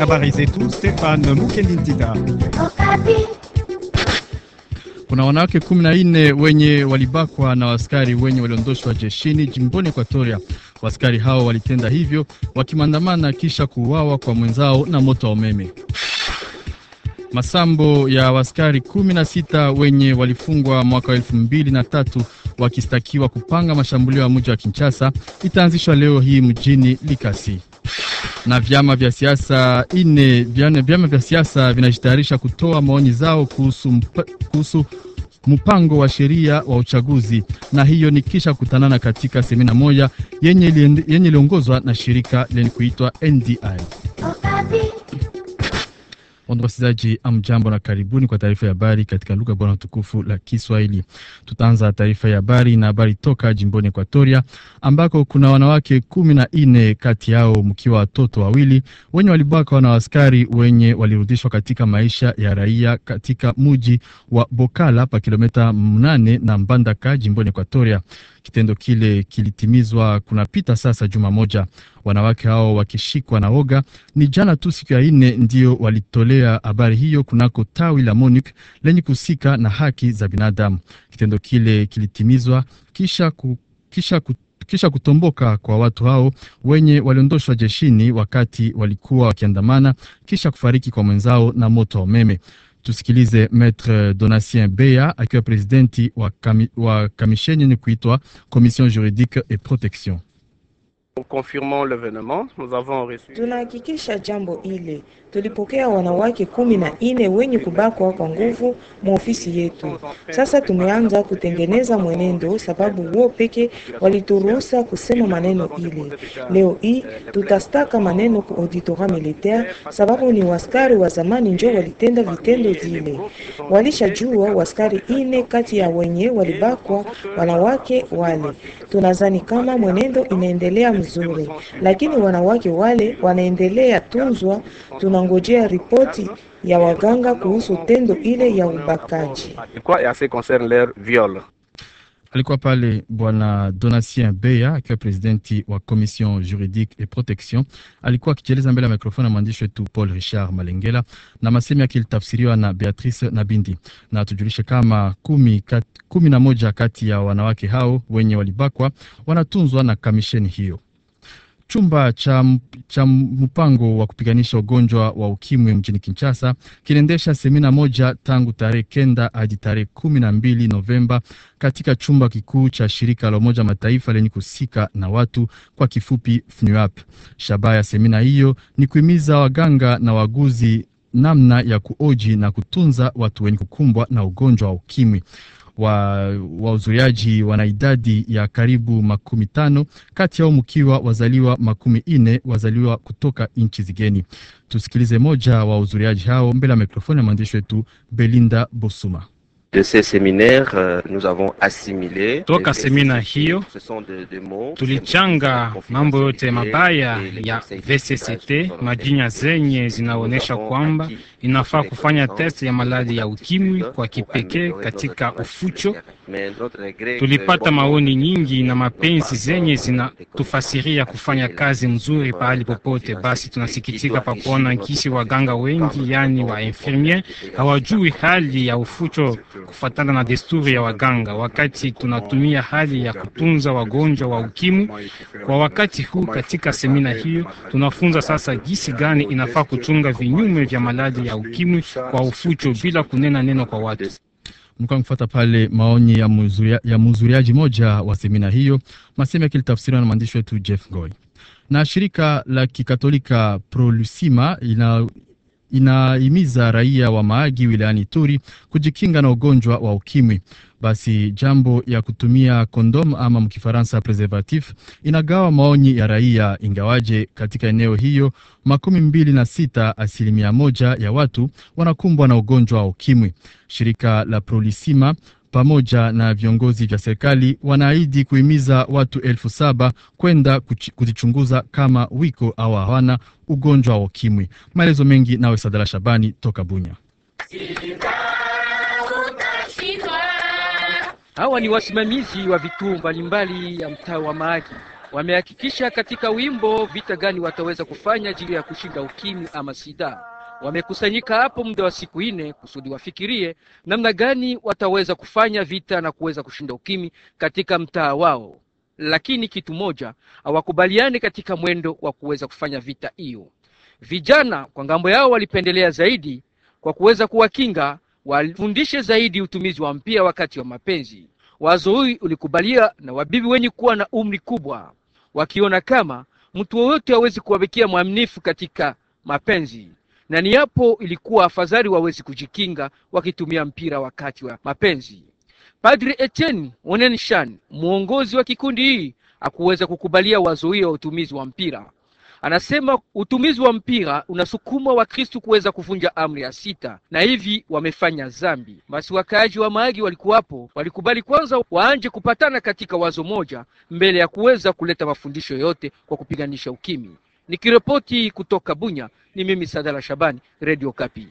Habari zetu Stefan Mukendintita. Kuna wanawake kumi na nne wenye walibakwa na askari wenye waliondoshwa jeshini jimboni Ekwatoria. Waskari hao walitenda hivyo wakimandamana kisha kuuawa kwa mwenzao na moto wa umeme. Masambo ya waskari kumi na sita wenye walifungwa mwaka wa elfu mbili na tatu wakistakiwa kupanga mashambulio ya mji wa Kinshasa itaanzishwa leo hii mjini Likasi na vyama vya siasa ine vyama vya siasa vinajitayarisha kutoa maoni zao kuhusu, mpa, kuhusu mpango wa sheria wa uchaguzi, na hiyo ni kisha kutanana katika semina moja yenye iliongozwa na shirika lenye kuitwa NDI. Wasikilizaji, amjambo na karibuni kwa taarifa ya habari katika lugha bora tukufu la Kiswahili. Tutaanza taarifa ya habari na habari toka jimboni Ekwatoria ambako kuna wanawake kumi na nne kati yao mkiwa watoto wawili wenye walibaka na askari wenye walirudishwa katika maisha ya raia katika muji wa Bokala pa kilomita mnane na Mbandaka jimboni Ekwatoria. Kitendo kile kilitimizwa kunapita sasa juma moja. Wanawake hao wakishikwa na oga, ni jana tu siku ya ine ndio walitolea habari hiyo kunako tawi la MONUC lenye kusika na haki za binadamu. Kitendo kile kilitimizwa kisha, ku, kisha ku, kisha kutomboka kwa watu hao wenye waliondoshwa jeshini wakati walikuwa wakiandamana kisha kufariki kwa mwenzao na moto wa umeme. Tusikilize Maitre Donatien Beya akiwa presidenti wa, kami, wa kamisheni yenye kuitwa Commission Juridique et Protection. Tunahakikisha jambo ile. Tulipokea wanawake kumi na nne wenye kubakwa kwa nguvu mwa ofisi yetu. Sasa tumeanza kutengeneza mwenendo, sababu wao peke walituruhusa kusema maneno ile. Leo hii tutastaka maneno ku auditora militaire, sababu ni waskari wa zamani njo walitenda vitendo vile. Walishajua waskari ine kati ya wenye walibakwa wanawake wale. Tunazani kama mwenendo inaendelea mzuri, lakini wanawake wale wanaendelea tunzwa. Tunangojea ripoti ya waganga kuhusu tendo ile ya ubakaji. Alikuwa pale Bwana Donatien Beya akiwa presidenti wa Commission Juridique et Protection. Alikuwa akijieleza mbele ya mikrofoni ya mwandishi wetu Paul Richard Malengela, na masemi yake ilitafsiriwa na Beatrice Nabindi. Na tujulishe kama kumi, kat, kumi na moja kati ya wanawake hao wenye walibakwa wanatunzwa na kamisheni hiyo. Chumba cha, cha mpango wa kupiganisha ugonjwa wa ukimwi mjini Kinshasa kinaendesha semina moja tangu tarehe kenda hadi tarehe kumi na mbili Novemba katika chumba kikuu cha shirika la Umoja Mataifa lenye kusika na watu kwa kifupi FNUAP. Shabaha ya semina hiyo ni kuhimiza waganga na waguzi namna ya kuoji na kutunza watu wenye kukumbwa na ugonjwa wa ukimwi wa wahudhuriaji wana idadi ya karibu makumi tano kati yao mkiwa wazaliwa makumi ine wazaliwa kutoka nchi zigeni. Tusikilize moja wa wahudhuriaji hao mbele ya mikrofoni ya mwandishi wetu Belinda Bosuma. De ces séminaires, euh, nous avons assimilé toka semina hiyo tulichanga mambo yote mabaya ya VCCT, majina zenye zinaonyesha kwamba inafaa kufanya test ya maradhi ya ukimwi kwa kipekee katika ufucho. Tulipata maoni nyingi na mapenzi zenye zinatufasiria kufanya kazi mzuri pahali popote. Basi tunasikitika pa kuona kisi waganga wengi, yani wa infirmier, hawajui hali ya ufucho kufatana na desturi ya waganga, wakati tunatumia hali ya kutunza wagonjwa wa ukimwi kwa wakati huu. Katika semina hiyo tunafunza sasa jinsi gani inafaa kuchunga vinyume vya maradhi ya ukimwi kwa ufucho bila kunena neno kwa watu. Mlikuwa mfuata pale maoni ya muzuria, ya mhudhuriaji moja wa semina hiyo, masemi yakilitafsiriwa na mwandishi wetu Jeff Goy. Na shirika la kikatolika Prolusima ina inahimiza raia wa Maagi wilayani Turi kujikinga na ugonjwa wa ukimwi. Basi jambo ya kutumia kondom ama mkifaransa preservatif inagawa maoni ya raia, ingawaje katika eneo hiyo makumi mbili na sita asilimia moja ya watu wanakumbwa na ugonjwa wa ukimwi. Shirika la Prolisima pamoja na viongozi vya serikali wanaahidi kuhimiza watu elfu saba kwenda kujichunguza kama wiko au hawana ugonjwa wa ukimwi. Maelezo mengi nawe Sadala Shabani toka Bunya. Hawa ni wasimamizi wa vituo mbalimbali ya mtaa wa Mahagi. Wamehakikisha katika wimbo vita gani wataweza kufanya ajili ya kushinda ukimwi ama sida. Wamekusanyika hapo muda wa siku nne kusudi wafikirie namna gani wataweza kufanya vita na kuweza kushinda ukimwi katika mtaa wao, lakini kitu moja hawakubaliani katika mwendo wa kuweza kufanya vita hiyo. Vijana kwa ngambo yao walipendelea zaidi kwa kuweza kuwakinga, wafundishe zaidi utumizi wa mpira wakati wa mapenzi. Wazo hii ulikubalia na wabibi wenye kuwa na umri kubwa, wakiona kama mtu wowote hawezi kuwabekia mwaminifu katika mapenzi na ni hapo ilikuwa afadhali wawezi kujikinga wakitumia mpira wakati wa mapenzi. Padri Etienne Onenshan, mwongozi wa kikundi hii, hakuweza kukubalia wazo hiyo ya utumizi wa mpira. Anasema utumizi wa mpira unasukuma Wakristu kuweza kuvunja amri ya sita, na hivi wamefanya zambi. Basi wakaaji wa Mahagi walikuwapo, walikubali kwanza waanje kupatana katika wazo moja mbele ya kuweza kuleta mafundisho yote kwa kupiganisha ukimwi. Nikiripoti kutoka Bunya, ni mimi Sadala Shabani, Radio Kapi.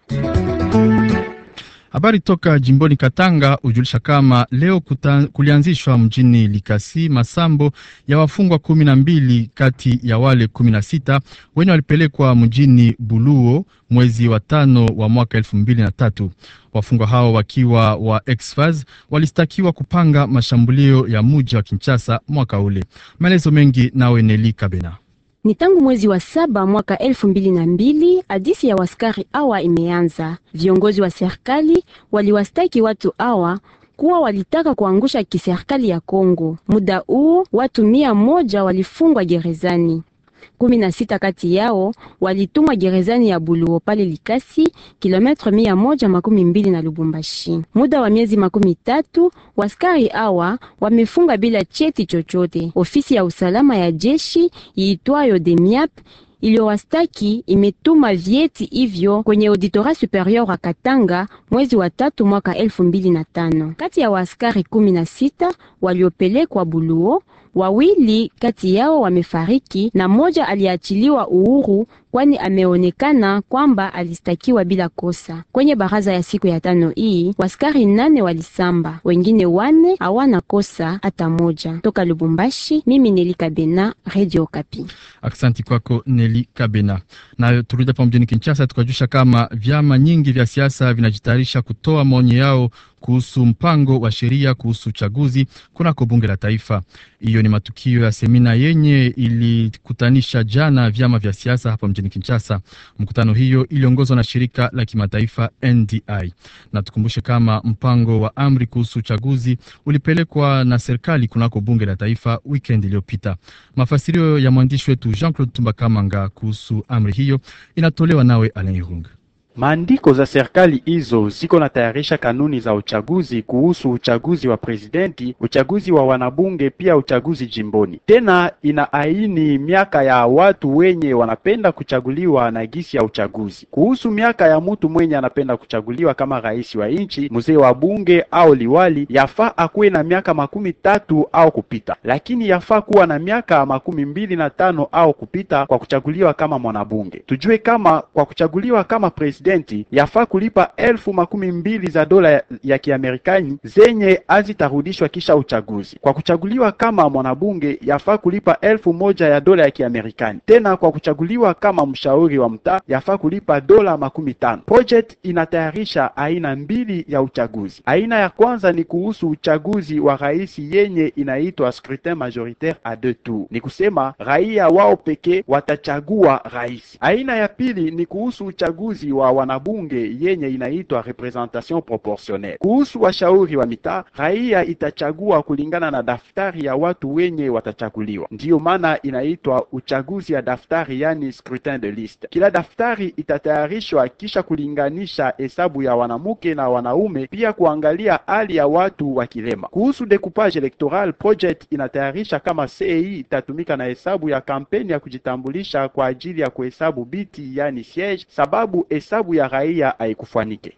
Habari toka jimboni Katanga hujulisha kama leo kuta, kulianzishwa mjini Likasi masambo ya wafungwa kumi na mbili kati ya wale kumi na sita wenye walipelekwa mjini Buluo mwezi wa tano wa mwaka elfu mbili na tatu. Wafungwa hao wakiwa wa exfaz walistakiwa kupanga mashambulio ya muji wa Kinshasa mwaka ule. Maelezo mengi nawe Neli Kabena. Ni tangu mwezi wa saba mwaka elfu mbili na mbili hadisi ya waskari awa imeanza. Viongozi wa serikali waliwastaki watu awa kuwa walitaka kuangusha kiserikali ya Kongo. Muda huo watu mia moja walifungwa gerezani kumi na sita kati yao walitumwa gerezani ya Buluo pale Likasi, kilometre mia moja makumi mbili na Lubumbashi. Muda wa miezi makumi tatu waskari awa wamefunga bila cheti chochote. Ofisi ya usalama ya jeshi iitwayo DEMIAP iliyowastaki imetuma vyeti hivyo kwenye auditora superieur wa Katanga mwezi wa tatu mwaka elfu mbili na tano. Kati ya waaskari kumi na sita waliopelekwa Buluo wawili kati yao wamefariki na mmoja aliachiliwa uhuru, kwani ameonekana kwamba alistakiwa bila kosa. Kwenye baraza ya siku ya tano hii waskari nane walisamba, wengine wane hawana kosa hata moja. Toka Lubumbashi, mimi Neli Kabena, Radio Kapi. Aksanti kwako Neli Kabena. Na turudi hapa mjini Kinshasa, tukajusha kama vyama nyingi vya siasa vinajitayarisha kutoa maoni yao kuhusu mpango wa sheria kuhusu uchaguzi kunako bunge la taifa. Hiyo ni matukio ya semina yenye ilikutanisha jana vyama vya siasa hapa mjini Kinshasa. Mkutano hiyo iliongozwa na shirika la kimataifa NDI, na tukumbushe kama mpango wa amri kuhusu uchaguzi ulipelekwa na serikali kunako bunge la taifa weekend iliyopita. Mafasirio ya mwandishi wetu Jean Claude Tumba Kamanga kuhusu amri hiyo inatolewa nawe Alain Irunga. Maandiko za serikali hizo ziko na tayarisha kanuni za uchaguzi kuhusu uchaguzi wa presidenti, uchaguzi wa wanabunge, pia uchaguzi jimboni. Tena ina aini miaka ya watu wenye wanapenda kuchaguliwa na gisi ya uchaguzi. Kuhusu miaka ya mtu mwenye anapenda kuchaguliwa kama rais wa nchi, mzee wa bunge au liwali, yafaa akuwe na miaka makumi tatu au kupita, lakini yafaa kuwa na miaka makumi mbili na tano au kupita kwa kuchaguliwa kama mwanabunge. Tujue kama kwa kuchaguliwa kama presidenti yafaa kulipa elfu makumi mbili za dola ya Kiamerikani zenye hazitarudishwa kisha uchaguzi. Kwa kuchaguliwa kama mwanabunge yafaa kulipa elfu moja ya dola ya Kiamerikani. Tena kwa kuchaguliwa kama mshauri wa mtaa yafaa kulipa dola makumi tano. Project inatayarisha aina mbili ya uchaguzi. Aina ya kwanza ni kuhusu uchaguzi wa rais yenye inaitwa scrutin majoritaire a deux tours, ni kusema raia wao pekee watachagua rais. Aina ya pili ni kuhusu uchaguzi wa wanabunge yenye inaitwa representation proportionnelle. Kuhusu washauri wa mitaa, raia itachagua kulingana na daftari ya watu wenye watachaguliwa, ndiyo maana inaitwa uchaguzi ya daftari, yani scrutin de liste. Kila daftari itatayarishwa kisha kulinganisha hesabu ya wanamke na wanaume, pia kuangalia hali ya watu wa kilema. Kuhusu decoupage electoral, project inatayarisha kama CEI itatumika na hesabu ya kampeni ya kujitambulisha kwa ajili ya kuhesabu biti, yani siege, sababu hesabu ya raia haikufanike.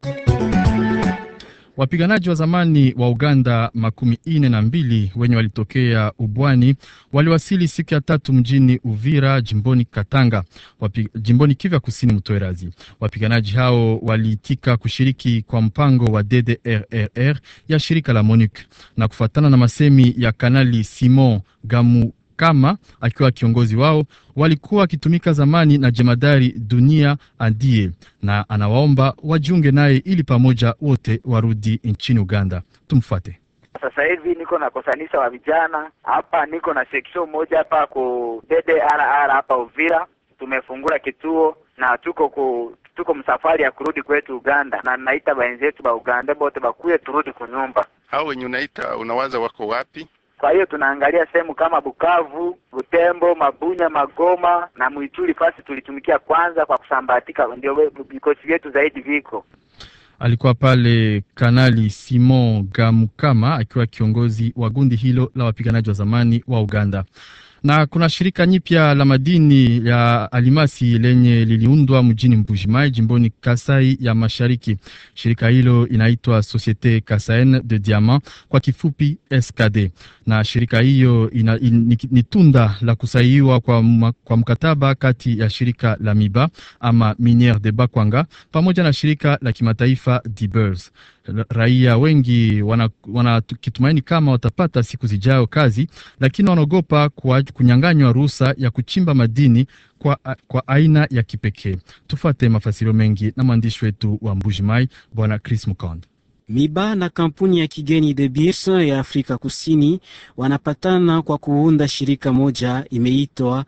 Wapiganaji wa zamani wa Uganda makumi ine na mbili wenye walitokea ubwani waliwasili siku ya tatu mjini Uvira jimboni Katanga, wapi, jimboni Kivu Kusini Mtwerazi. Wapiganaji hao waliitika kushiriki kwa mpango wa DDRRR ya shirika la MONUC na kufuatana na masemi ya Kanali Simon Gamu Kama akiwa kiongozi wao walikuwa wakitumika zamani na jemadari Dunia Andie, na anawaomba wajiunge naye ili pamoja wote warudi nchini Uganda. Tumfuate. Sasa hivi niko na kosanisa wa vijana hapa, niko na section moja hapa ku DDRR hapa Uvira, tumefungula kituo na tuko ku tuko msafari ya kurudi kwetu Uganda, na naita wenzetu ba Uganda bote bakuye turudi kunyumba. Hao wenye unaita unawaza wako wapi? Kwa hiyo tunaangalia sehemu kama Bukavu, Butembo, Mabunya, Magoma na Mwituli, fasi tulitumikia kwanza kwa kusambatika, ndio vikosi vyetu zaidi viko Alikuwa pale Kanali Simon Gamukama akiwa kiongozi wa gundi hilo la wapiganaji wa zamani wa Uganda. Na kuna shirika nyipya la madini ya alimasi lenye liliundwa mjini Mbujimai jimboni Kasai ya Mashariki. Shirika hilo inaitwa Societe Casaine de Diamant kwa kifupi SKD, na shirika hiyo ina, in, ni tunda la kusainiwa kwa, kwa mkataba kati ya shirika la Miba ama Miniere de Bakwanga pamoja na shirika la kimataifa Dibers. Raia wengi wanakitumaini wana kama watapata siku zijayo kazi, lakini wanaogopa kunyang'anywa ruhusa ya kuchimba madini kwa, kwa aina ya kipekee. Tufate mafasirio mengi na mwandishi wetu wa Mbujimai Bwana Chris Mukonde. Miba na kampuni ya kigeni De Beers ya Afrika Kusini wanapatana kwa kuunda shirika moja imeitwa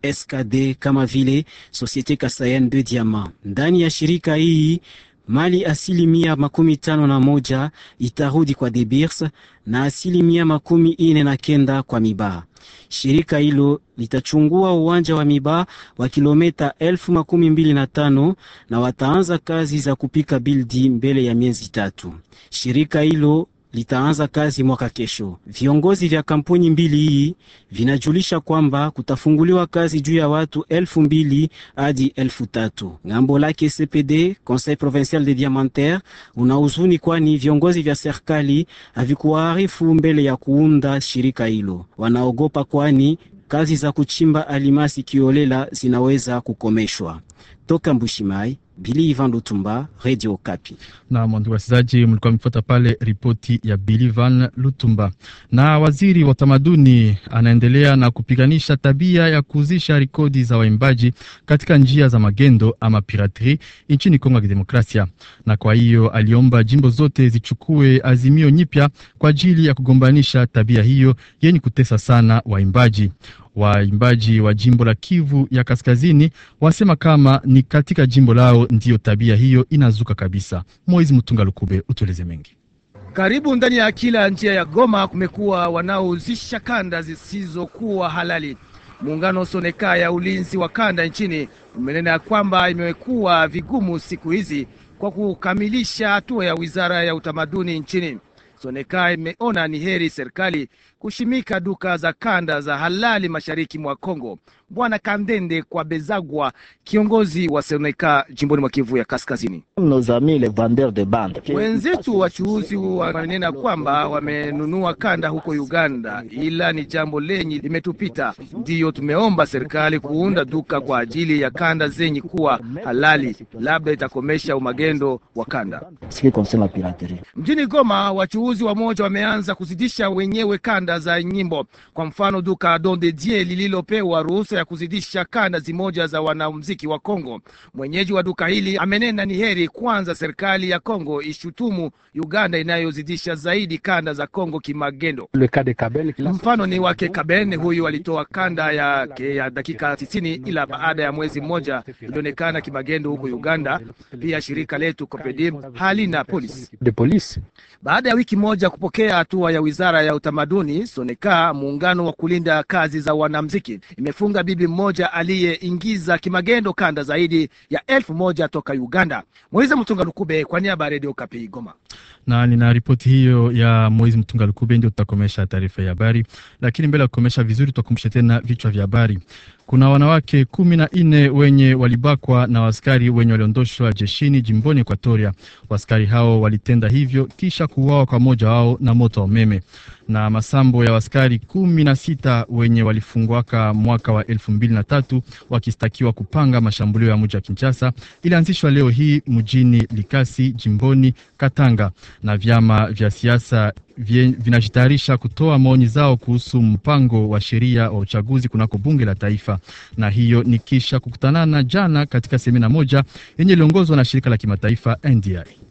SKD kama vile Societe Casaine de Diamant. Ndani ya shirika hii mali asilimia makumi tano na moja itarudi kwa De Beers na asilimia makumi ine na kenda kwa Miba. Shirika hilo litachungua uwanja wa Miba wa kilomita elfu makumi mbili na tano na wataanza kazi za kupika bildi mbele ya miezi tatu. Shirika hilo litaanza kazi mwaka kesho. Viongozi vya kampuni mbili hii vinajulisha kwamba kutafunguliwa kazi juu ya watu elfu mbili hadi elfu tatu. Ngambo lake CPD, Conseil Provincial de Diamantaire, una huzuni kwani viongozi vya serikali havikuwaarifu mbele ya kuunda shirika hilo. Wanaogopa kwani kazi za kuchimba alimasi kiolela zinaweza kukomeshwa. Toka Mbushimai, Bili Ivan Lutumba, Radio Kapi. Na mwandugu wasikilizaji, mlikuwa mkifuata pale ripoti ya Bili Ivan Lutumba. Na waziri wa utamaduni anaendelea na kupiganisha tabia ya kuuzisha rekodi za waimbaji katika njia za magendo ama pirateri nchini Kongo ya Kidemokrasia, na kwa hiyo aliomba jimbo zote zichukue azimio nyipya kwa ajili ya kugombanisha tabia hiyo yenye kutesa sana waimbaji. Waimbaji wa jimbo la Kivu ya Kaskazini wasema kama ni katika jimbo lao ndiyo tabia hiyo inazuka kabisa. Moizi Mtunga Lukube, utueleze mengi. Karibu ndani ya kila njia ya Goma kumekuwa wanaouzisha kanda zisizokuwa halali. Muungano Soneka ya ulinzi wa kanda nchini umenena ya kwamba imekuwa vigumu siku hizi kwa kukamilisha hatua ya wizara ya utamaduni nchini. Soneka imeona ni heri serikali kushimika duka za kanda za halali mashariki mwa Kongo. Bwana Kandende kwa Bezagwa, kiongozi wa Soneka jimboni mwa Kivu ya Kaskazini. Wenzetu wachuuzi wananena kwamba wamenunua kanda huko Uganda, ila ni jambo lenye limetupita. Ndiyo tumeomba serikali kuunda duka kwa ajili ya kanda zenye kuwa halali, labda itakomesha umagendo wa kanda. Mjini Goma, wachuuzi wamoja wameanza kuzidisha wenyewe kanda za nyimbo. Kwa mfano, duka Don de Dieu lililopewa ruhusa ya kuzidisha kanda zimoja za wanamuziki wa Kongo. Mwenyeji wa duka hili amenena ni heri kwanza serikali ya Kongo ishutumu Uganda inayozidisha zaidi kanda za Kongo kimagendo. Mfano ni wake Kaben, huyu alitoa kanda yake ya dakika tisini, ila baada ya mwezi mmoja ilionekana kimagendo huko Uganda. Pia shirika letu Copedim halina polisi. Baada ya wiki moja kupokea hatua ya wizara ya utamaduni, Soneka, muungano wa kulinda kazi za wanamziki, imefunga bibi mmoja aliyeingiza kimagendo kanda zaidi ya elfu moja toka Uganda. Moize Mtunga Lukube kwa niaba ya Redio Kapi Goma. Na nina ripoti hiyo ya Moizi Mtunga Lukube, ndio tutakomesha taarifa ya habari, lakini mbele ya kukomesha vizuri, tutakumbusha tena vichwa vya habari. Kuna wanawake kumi na nne wenye walibakwa na waskari wenye waliondoshwa jeshini jimboni Ekuatoria. Waskari hao walitenda hivyo kisha kuuawa kwa mmoja wao na moto wa umeme. Na masambo ya waskari kumi na sita wenye walifungwaka mwaka wa elfu mbili na tatu wakistakiwa kupanga mashambulio ya mji wa Kinshasa ilianzishwa leo hii mjini Likasi jimboni Katanga, na vyama vya siasa vinajitayarisha kutoa maoni zao kuhusu mpango wa sheria wa uchaguzi kunako bunge la taifa, na hiyo ni kisha kukutanana jana katika semina moja yenye iliongozwa na shirika la kimataifa NDI.